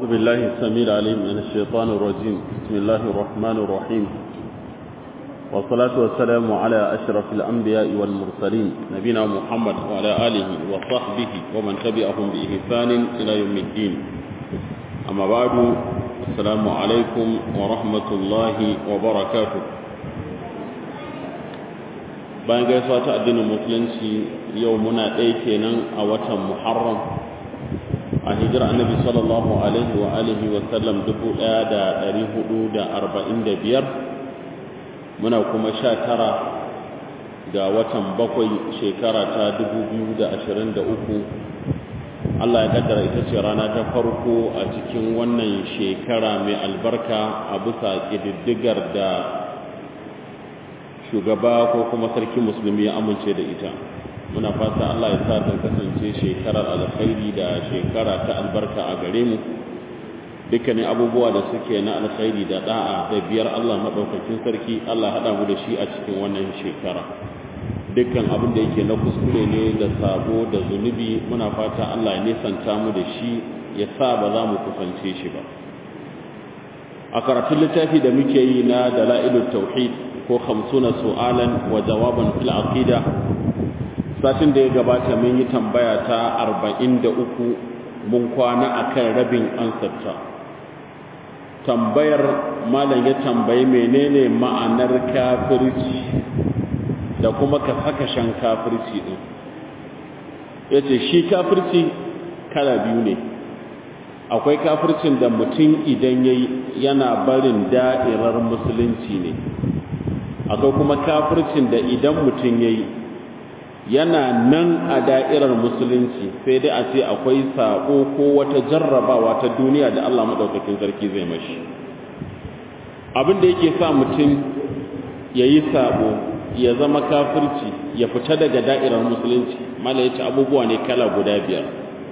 أعوذ بالله السميع العليم من الشيطان الرجيم بسم الله الرحمن الرحيم والصلاة والسلام على أشرف الأنبياء والمرسلين نبينا محمد وعلى آله وصحبه ومن تبعهم بإحسان إلى يوم الدين أما بعد السلام عليكم ورحمة الله وبركاته bayan gaisuwa ta addinin musulunci yau muna ɗaya kenan a watan muharram a hijira annabi sallallahu alaihi wa alihi wa sallam dubu ɗaya da ɗari hudu da arba'in da biyar muna kuma sha tara ga watan bakwai shekara ta dubu biyu da ashirin da uku Allah ya kaddara ita ce rana ta farko a cikin wannan shekara mai albarka a bisa ƙididdigar da shugaba ko kuma sarki musulmi ya amince da ita muna fata Allah ya sa ta kasance shekarar alkhairi da shekara ta albarka a gare mu dukkanin abubuwa da suke na alkhairi da da'a da biyar Allah madaukakin sarki Allah hada mu da shi a cikin wannan shekara dukkan abin da yake na kuskure ne da sabo da zunubi muna fata Allah ya nisanta mu da shi ya sa ba za mu kusance shi ba a karatun littafi da muke yi na dalailul tauhid ko hamsuna su'alan wa jawaban fil aqida satin da ya gabata mun yi tambaya ta 43 mun kwana akan rabin ansarta tambayar malam ya tambayi menene ma'anar kafirci da kuma ka saka shan kafirci din yace shi kafirci kala biyu ne akwai kafircin da mutum idan yayi yana barin da'irar musulunci ne akwai kuma kafircin da idan mutum ya yi yana nan a da'irar musulunci sai dai a ce akwai saƙo ko wata jarrabawa ta duniya da Allah maɗaukakin sarki zai mashi abin da yake sa mutum ya yi saƙo ya zama kafirci ya fita daga da'irar musulunci mala ya ce abubuwa ne kala guda biyar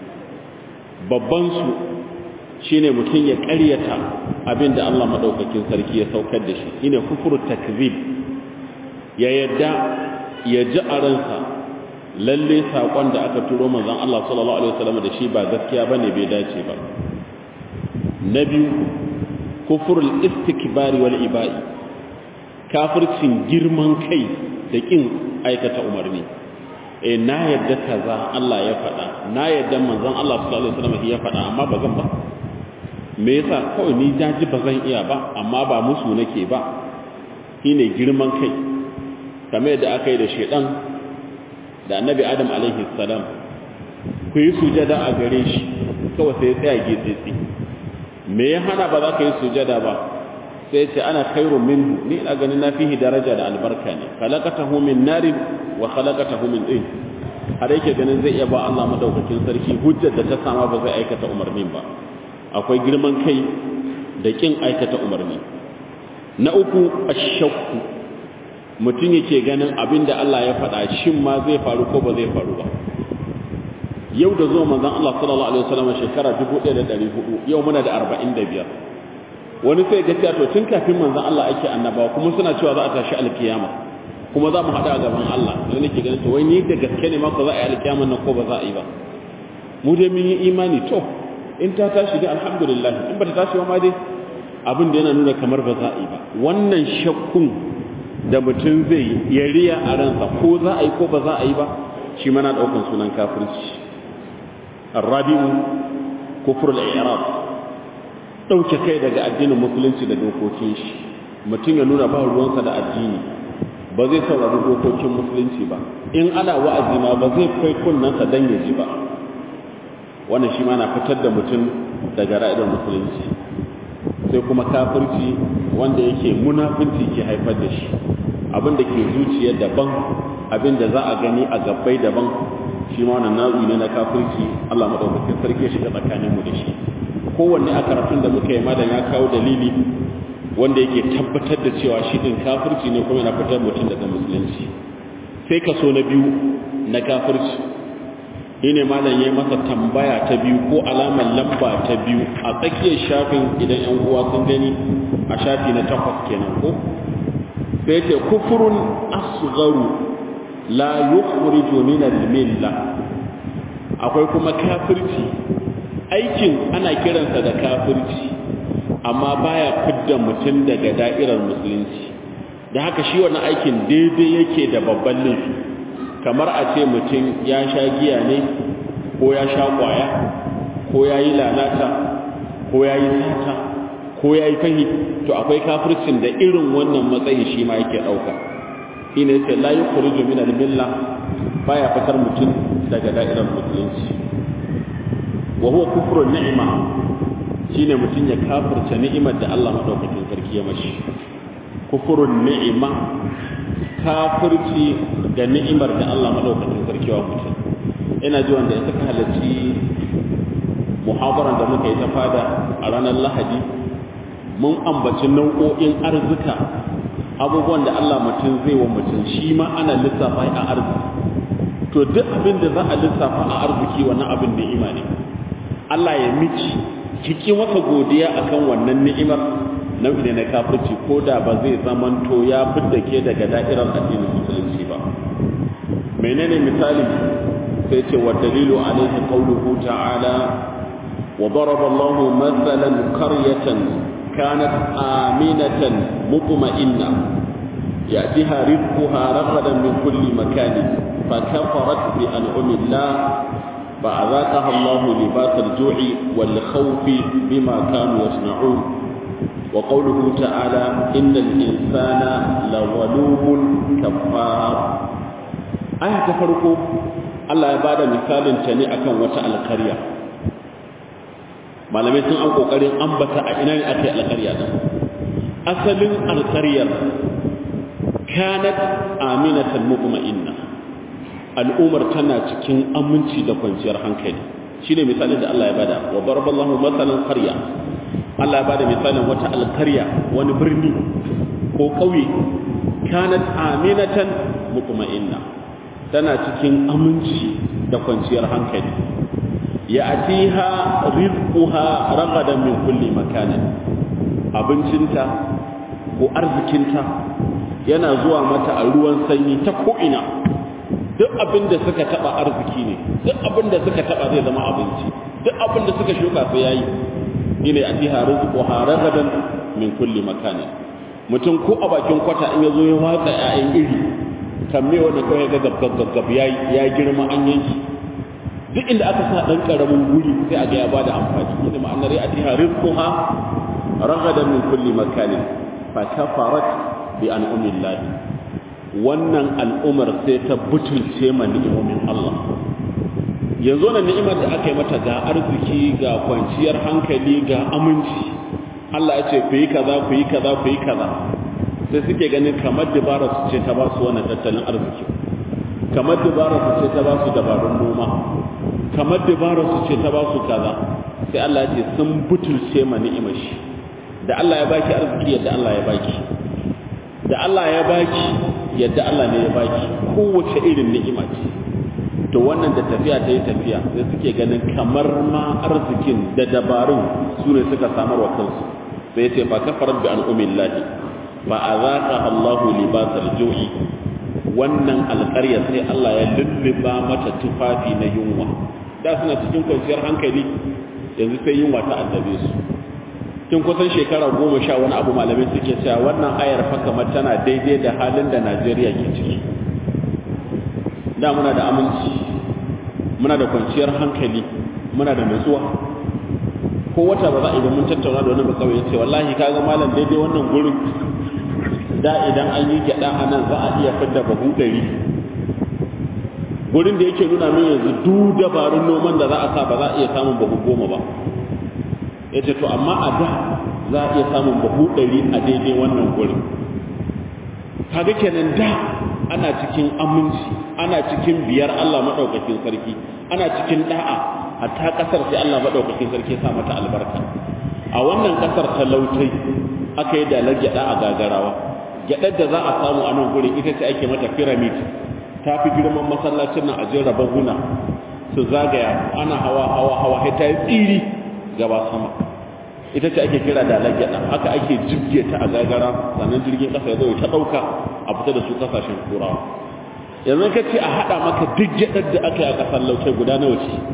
babbansu shine mutum ya ƙaryata abin da Allah maɗaukakin sarki ya saukar da shi shine kufur takzib ya yadda ya ji a ransa lalle saƙon da aka turo manzon Allah sallallahu alaihi wasallam da shi ba gaskiya bane bai dace ba na biyu kufurul istikbari wal ibai kafircin girman kai da kin aikata umarni eh na yadda kaza Allah ya faɗa na yadda manzon Allah sallallahu alaihi wasallam ya faɗa amma ba zan ba me yasa kawai ni jaji ba zan iya ba amma ba musu nake ba shine girman kai kamar yadda aka yi da shedan da annabi adam alaihi salam ku yi sujada a gare shi kawai sai tsaya getsitsi me ya hana ba za ka yi sujada ba sai ce ana khairun minhu ni ina ganin na fihi daraja da albarka ne khalaqatahu min narin wa khalaqatahu min din har yake ganin zai iya ba Allah madaukakin sarki hujjar da ta sama ba zai aikata umarnin ba akwai girman kai da kin aikata umarni na uku ashakku mutum yake ganin abin da Allah ya faɗa shin ma zai faru ko ba zai faru ba yau da zuwa manzon Allah sallallahu alaihi wasallam shekara 1400 yau muna da 45 wani sai ga cewa to tun kafin manzon Allah ake annabawa kuma suna cewa za a tashi alkiyama kuma za mu haɗa a gaban Allah sai nake ganin to wai ni da gaske ne ma ko za a yi alkiyama nan ko ba za a yi ba mu dai mun yi imani to in ta tashi dai alhamdulillah in ba ta tashi ma dai abin da yana nuna kamar ba za a yi ba wannan shakkun da mutum zai ya riya a ransa ko za a yi ko ba za a yi ba shi mana ɗaukan sunan kafirci arrabi'u kufur al-i'rab ɗauke kai daga addinin musulunci da dokokin shi mutum ya nuna ba ruwansa da addini ba zai saurari dokokin musulunci ba in ana wa'azi ma ba zai kai kunnansa dan ya ji ba wannan shi ma na fitar da mutum daga ra'idar musulunci sai kuma kafirci wanda yake munafinci ke haifar da shi abin da ke zuciya daban abin da za a gani a gabbai daban shi ma wannan nau'i ne na kafirci Allah madaukakin sarki ya shiga tsakanin mu da shi kowanne a karatun da muka yi malam ya kawo dalili wanda yake tabbatar da cewa shi din kafirci ne kuma yana fitar mutum daga musulunci sai kaso na biyu na kafirci shine malam yayi masa tambaya ta biyu ko alamar lamba ta biyu a tsakiyar shafin idan yan uwa sun gani a shafi na takwas kenan ko sai ce kufurun asgharu la yukhriju min al-milla akwai kuma kafirci aikin ana kiransa da kafirci amma baya fidda mutum daga da'irar musulunci da haka shi wannan aikin daidai yake da babban laifi kamar a ce mutum ya sha giya ne ko ya sha kwaya ko ya yi lalata ko ya yi sata ko ya yi fahi to akwai kafircin da irin wannan matsayin shi ma yake ɗauka ina yace la yukhruju min al-milla baya fitar mutum daga da'irar musulunci wa huwa kufru ni'ma shine mutum ya kafirta ni'imar da Allah madaukakin sarki ya mashi kufrun ni'ima kafirci da ni'imar da Allah madaukakin sarki wa mutum ina ji wanda ya saka halarci muhabaran da muka yi ta fada a ranar lahadi mun ambaci nau'o'in arzika abubuwan da Allah mutum zai wa mutum shi ma ana lissafa a arziki to duk abin da za a lissafa a arziki wannan abin ni'ima ne Allah ya miki kiki masa godiya akan wannan ni'imar nau'i ne na kafirci ko da ba zai zamanto ya fidda ke daga da'irar addinin musulunci ba menene misali sai ce wa dalilu alaihi qawluhu ta'ala wa daraba Allahu mathalan qaryatan kanat aminatan mutma'inna ya'tiha rizquha ragadan min kulli makanin فكفرت بأنعم الله فأذاقها الله لباس الجوع والخوف بما كانوا يصنعون وقوله تعالى إن الإنسان لظلوم كفار آية تفرقوا الله يبادى مثال تاني أكن وتا القرية malamai sun an kokarin ambata a ina ne aka yi alƙarya din asalin alƙaryar kanat aminatan mutma'inna al'umar tana cikin aminci da kwanciyar hankali shine misalin da Allah ya bada wa baraballahu masalan qarya Allah ya bada misalin wata alkarya wani birni ko kauye kanat aminatan mutma'inna tana cikin aminci da kwanciyar hankali ya atiha rizquha ragadan min kulli makanin abincinta ko arzikinta yana zuwa mata a ruwan sanyi ta ko'ina duk abin da suka taba arziki ne duk abin da suka taba zai zama abinci duk abin da suka shuka sai yayi ina atiha rizquha ragadan min kulli makani mutum ko a bakin kwata in yazo ya watsa ƴaƴan iri kamme wanda kawai ga gab gab gab yayi ya girma an yanki duk inda aka sa dan karamin guri sai a ga ya bada amfani ina ma'anar ya atiha rizquha ragadan min kulli makani fa kafarat bi an'amillahi wannan al'umar sai ta butulce ma ni'imomin Allah yanzu wannan ni'imar da aka yi mata ga arziki ga kwanciyar hankali ga aminci Allah ya ce ku yi kaza ku yi kaza ku yi kaza sai suke ganin kamar dabara su ce ta ba su wannan tattalin arziki kamar dabara su ce ta ba su dabarun noma kamar dabara su ce ta ba su kaza sai Allah ya ce sun butulce ma ni'imar shi da Allah ya baki arziki yadda Allah ya baki da Allah ya baki yadda Allah ne ya baki kowace irin ni'ima ce to wannan da tafiya ta yi tafiya sai suke ganin kamar ma arzikin da dabarun su ne suka samar wa kansu sai ya ce fa kafarat bi an'umillahi fa azaqa Allahu libasal ju'i wannan alƙarya sai Allah ya lulluba mata tufafi na yunwa da suna cikin kwanciyar hankali yanzu sai yunwa ta addabe su tun kusan shekara goma sha wani abu malamai suke cewa wannan ayar fa kamar tana daidai da halin da Najeriya ke ciki da muna da aminci muna da kwanciyar hankali muna da nutsuwa ko wata ba za a yi mun tattauna da wani ba kawai yace wallahi kaga malam daidai wannan gurin da idan an yi gyada a nan za a iya fidda bahu ɗari gurin da yake nuna min yanzu duk dabarun noman da za a sa ba za a iya samun bahu goma ba ya ce to amma a da za a iya samun bahu ɗari a daidai wannan gurin kaga kenan da ana cikin aminci ana cikin biyar Allah maɗaukakin sarki ana cikin da'a hatta ƙasar sai Allah maɗaukakin sarki ya sa mata albarka a wannan ƙasar talautai aka yi dalar gyaɗa a gagarawa gyaɗar da za a samu a nan gurin ita ce ake mata pyramid ta fi girman masallacin nan a jera bahuna su zagaya ana hawa hawa hawa sai ta yi tsiri gaba sama ita ce ake kira da lagyaɗa haka ake jibge ta a gagara sannan jirgin ƙasa ya zo ta ɗauka a fita da su ƙasashen turawa yanzu ka ce a haɗa maka duk gyaɗar da aka yi a ƙasar lautai guda nawa ce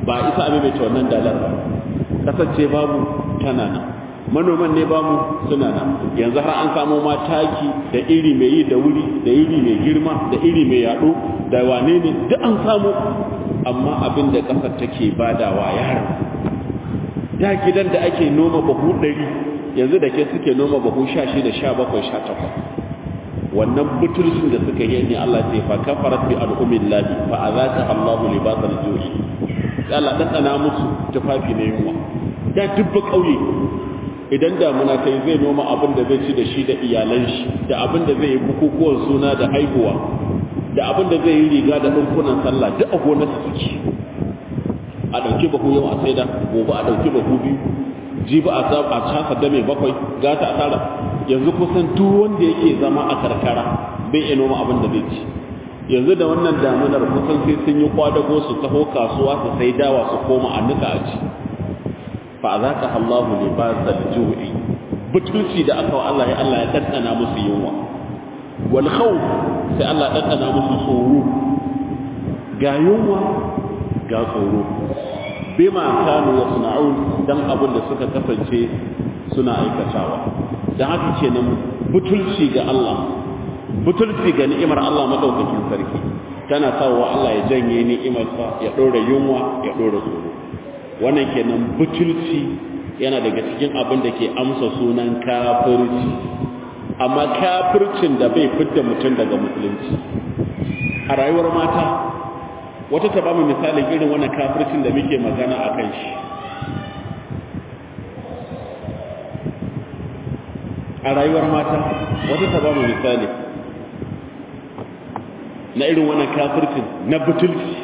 ba isa a maimaita wannan dalar ba kasance babu tana nan manoman ne bamu suna nan yanzu har an samu ma taki da iri mai yi da wuri da iri mai girma da iri mai yaɗo da wane ne duk an samu amma abin da ƙasar take badawa yara da gidan da ake noma bahu ɗari yanzu da ke suke noma bahu sha shida sha bakwai sha takwas wannan butulcin da suka yi ne Allah ce fa kafarat bi al'ummin lahi fa azaka Allahu libasal ju'i Allah dan dana musu tufafi ne yunwa da dubba kauye idan damuna kai zai noma abin da zai ci da shi da iyalan shi da abin da zai yi bukukuwan suna da haihuwa da abin da zai yi riga da ɗinkunan sallah duk a gonarsa suke a ɗauki bahu yau a saida gobe a ɗauki bahu biyu jibi a casa da mai bakwai gata a tara yanzu kusan duk wanda yake zama a karkara bai iya noma abin da zai ci yanzu da wannan damunar kusan sai sun yi kwadago su taho kasuwa su sai dawa su koma a nika a ci fa azaka Allahu libasal ju'i butulci da aka wa Allah ya Allah ya dandana musu yunwa wal khawf sai Allah ya dandana musu tsoro ga yunwa ga tsoro bima kanu yasna'un dan abin da suka kasance suna aikatawa dan haka kenan butulci ga Allah butulci ga ni'imar Allah madaukakin sarki tana sawa Allah ya janye ni'imarsa ya dora yunwa ya dora tsoro wannan kenan butulci yana daga cikin abin da ke amsa sunan kafirci amma kafircin da bai fidda mutum daga musulunci a rayuwar mata wata ta bamu misalin irin wannan kafircin da muke magana a kan shi a rayuwar mata wata ta bamu misali na irin wannan kafircin na butulci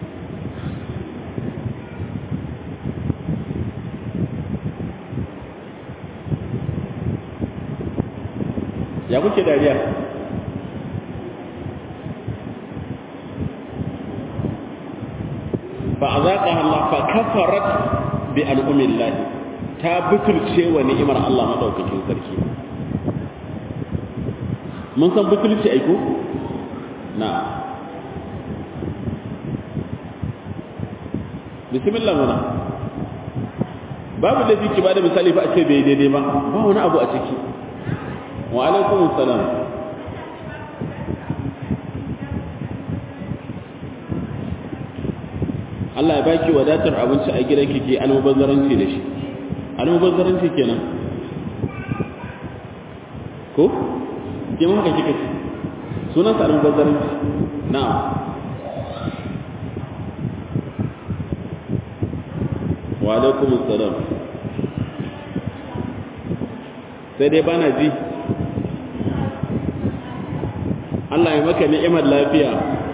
ya kuke dariya فأذاقها الله فكفرت بأنعم الله ta butulce wa ni'imar Allah madaukakin sarki mun san butulci aiko na bismillah mana babu da ziki ba da misali fa a ce bai daidai ba ba wani abu a ciki wa alaikum salam Allah ya baki wadatar abinci a gidan kike almubazzaranci da shi almubazzaranci kenan ko ke mun haka kike sunan sa almubazzaranci na'am wa alaikum assalam sai dai bana ji Allah ya maka ni'imar lafiya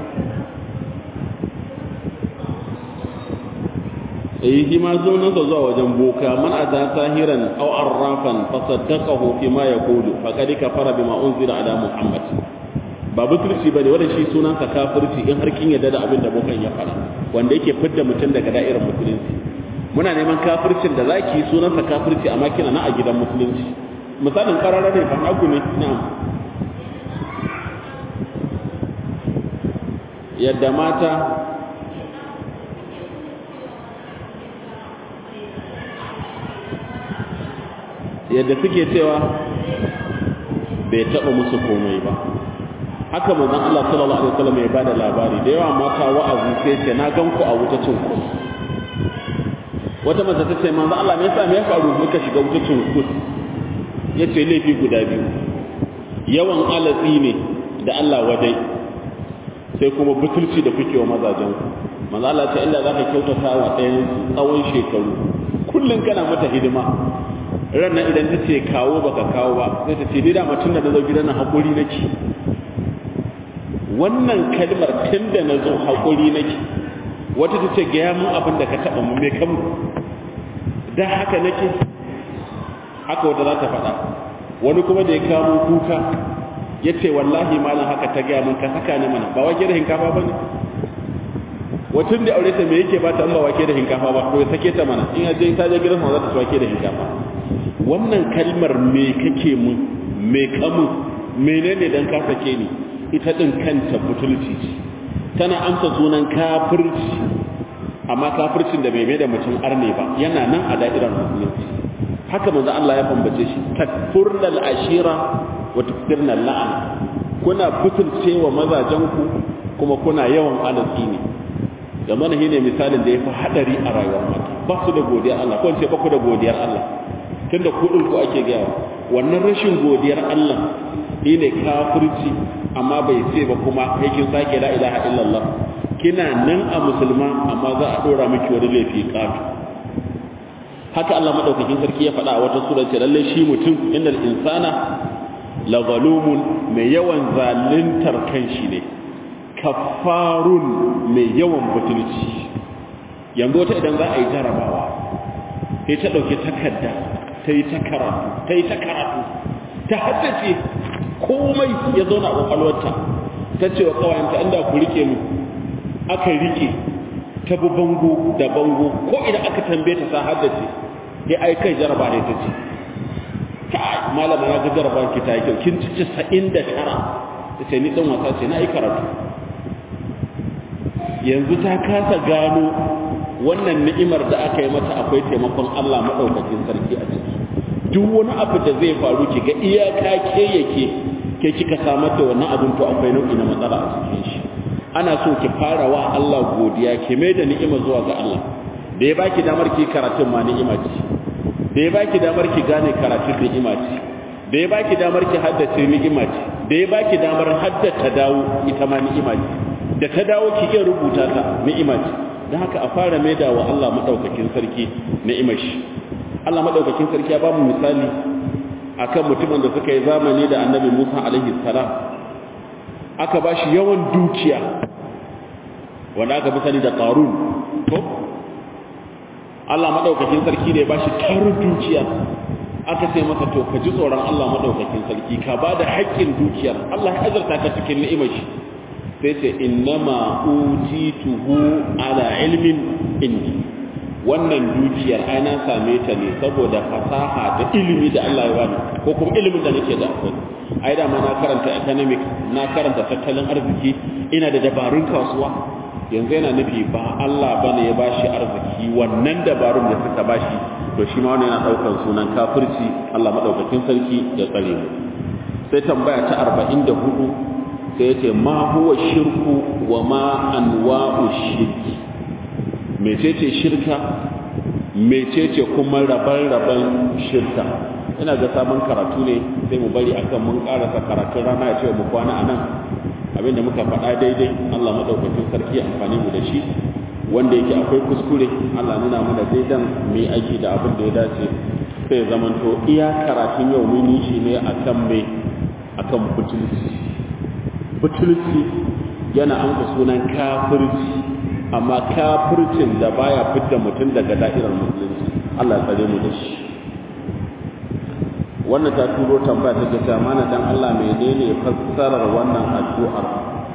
eh shi ma sunansa zuwa wajen boka man ada sahiran aw arrafan fa saddaqahu fi ma yaqulu faqad kafara bima unzila ala muhammad ba butulci bane wanda shi sunansa kafirci in har kin yadda da abin da bokan ya fara wanda yake fidda mutum daga da'irar musulunci muna neman kafircin da zaki sunansa kafirci amma kina na a gidan musulunci misalin karara ne ban agu ne na'am yadda mata yadda suke cewa bai taɓa musu komai ba haka manzon Allah sallallahu alaihi wasallam ya bada labari da yawa mata wa'azi sai ce na gan ku a wuta cin ku wata mace ta ce manzon Allah me yasa me ya faru muka shiga wuta cin ku yace laifi guda biyu yawan alatsi ne da Allah wadai sai kuma butulci da kuke wa mazajen ku manzon Allah ce illa zaka kyautata wa ɗayan tsawon shekaru kullun kana mata hidima ranar idan ta ce kawo baka kawo ba sai ta ce ni dama tun da na zo gidan nan haƙuri nake wannan kalmar tun da na zo haƙuri nake wata ta ce gaya mun abin da ka taɓa mu mai kamu da haka nake haka wata za ta faɗa wani kuma da ya kamo kuka ya ce wallahi malam haka ta gaya mun ka saka ni mana ba wake da hinkafa ba ne wacin da aure ta me yake ba ta an ba wake da hinkafa ba ko ya sake ta mana in ya je ta je gidan za ta ci wake da hinkafa wannan kalmar me kake mun me kamun menene dan ka sake ni ita din kanta butulci ce tana amsa sunan kafirci amma kafircin da bai mai da mutum arne ba yana nan a da'irar musulunci haka manzo Allah ya bambace shi takfurnal ashira wa tukfirnal la'an kuna butulcewa mazajenku kuma kuna yawan alatsi ne da mana shine misalin da yafi hadari a rayuwar mata ba su da godiyar Allah ko ce ba ku da godiyar Allah tunda ku din ku ake gaya wannan rashin godiyar Allah shine kafirci amma bai ce ba kuma yake sake la ilaha illallah kina nan a musulma amma za a dora miki wani laifi katu haka Allah madaukakin sarki ya faɗa a wata sura ce lalle shi mutum innal insana la zalumun mai yawan zaluntar kanshi ne kafarun mai yawan butulci yanzu wata idan za a yi jarabawa sai ta ɗauki takarda ta yi ta karatu ta yi ta karatu ta haddace komai ya zauna a ƙwaƙwalwarta ta ce wa ƙawayenta inda ku rike mu aka rike ta bi bango da bango ko idan aka tambaye ta sa haddace ya ai kai jaraba ne ta ce kai malama na ga jaraba ki ta yi kyau kin ci casa'in da tara ta ce ni ɗan wasa ce na yi karatu yanzu ta kasa gano wannan ni'imar da aka yi mata akwai taimakon Allah maɗaukakin sarki a ciki duk wani abu da zai faru ki ga iyaka ke yake ke kika samar da wannan abin to akwai nau'i na matsala a cikin shi ana so ki fara wa Allah godiya ki mai da ni'ima zuwa ga Allah da ya baki damar ki karatun ma ni'ima ce da ya baki damar ki gane karatun ni'ima ce da ya baki damar ki haddace ni'ima ce da ya baki damar haddata dawo ita ma ni'ima ce da ta dawo ki iya rubuta ta ni'ima ce don haka a fara maida wa Allah madaukakin sarki ni'imar shi Allah madaukakin sarki ya ba mu misali akan mutumin da suka yi zamani da Annabi Musa alaihi salam aka ba shi yawan dukiya wanda aka fi sani da Qarun to Allah madaukakin sarki da ya ba shi tarin dukiya aka ce masa to ka ji tsoron Allah madaukakin sarki ka ba da haƙƙin dukiyar Allah ya azurta ka cikin ni'imar shi sai ce innama utituhu ala ilmin indi wannan dukiyar ai na same ta ne saboda fasaha da ilimi da Allah ya bani ko kuma ilimin da nake da akwai ai da ma na karanta economic na karanta tattalin arziki ina da dabarun kasuwa yanzu yana nufi ba Allah bane ya bashi arziki wannan dabarun da suka bashi to shi ma wannan yana daukar sunan kafirci Allah madaukakin sarki ya tsare mu sai tambaya ta 44 sai ya ce ma huwa shirku wa ma anwa'u shirki mecece shirka mecece kuma raban-raban shirka ina ga sabon karatu ne sai mu bari akan mun karasa karatun rana ya ce mu kwana anan abinda muka faɗa daidai Allah madaukakin sarki amfani mu da shi wanda yake akwai kuskure Allah nuna mana daidan mu yi aiki da abin da ya dace sai zamanto iya karatun yau mun yi shi ne akan me akan butulci butulci yana amsa sunan kafirci amma kafircin da baya fitta mutum daga da'irar musulunci Allah tsare mu da shi wannan ta turo tambaya ta ce mana dan Allah menene fassarar wannan addu'ar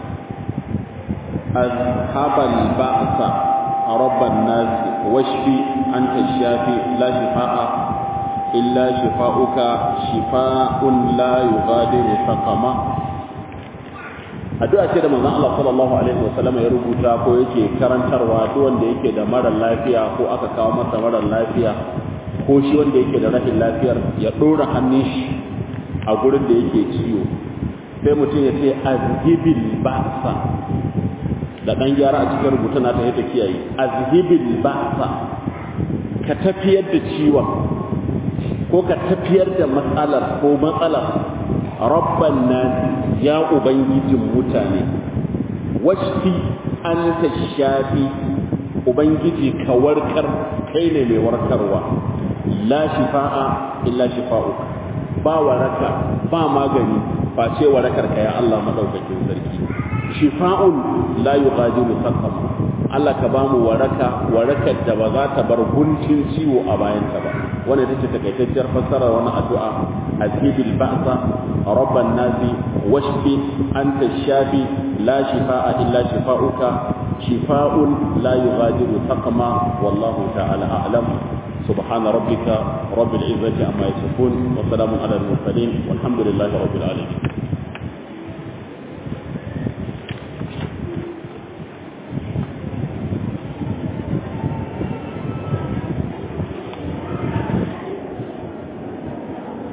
ashabal ba'sa rabban nas washfi anta shafi la shifaa illa shifauka shifaa'un la yughadiru saqama addu'a ce da manzon Allah sallallahu alaihi wasallam ya rubuta ko yake karantarwa duk wanda yake da mara lafiya ko aka kawo masa mara lafiya ko shi wanda yake da rashin lafiyar ya dora hannun shi a gurin da yake ciwo sai mutum ya ce azhibil ba'sa da dan gyara a cikin rubutun na ta yadda kiyaye azhibil ba'sa ka tafiyar da ciwon ko ka tafiyar da matsalar ko matsalar rabban nasi ya ubangijin mutane washfi anta shafi ubangiji ka warkar kai ne mai warkarwa la shifa'a illa shifa'uka ba waraka ba magani ba ce warakar ka ya Allah madaukakin sarki shifa'un la yughadiru saqama Allah ka ba mu waraka warakar da ba za ta bar guntun ciwo a bayanta ba wannan ita ce takaitacciyar fassarar wani addu'a azhibil ba'sa rabban nasi washfi anta shafi la shifaa illa shifauka shifa'un la yughadiru saqama wallahu ta'ala a'lam سبحان ربك رب العزة عما يصفون وسلام على المرسلين والحمد لله رب العالمين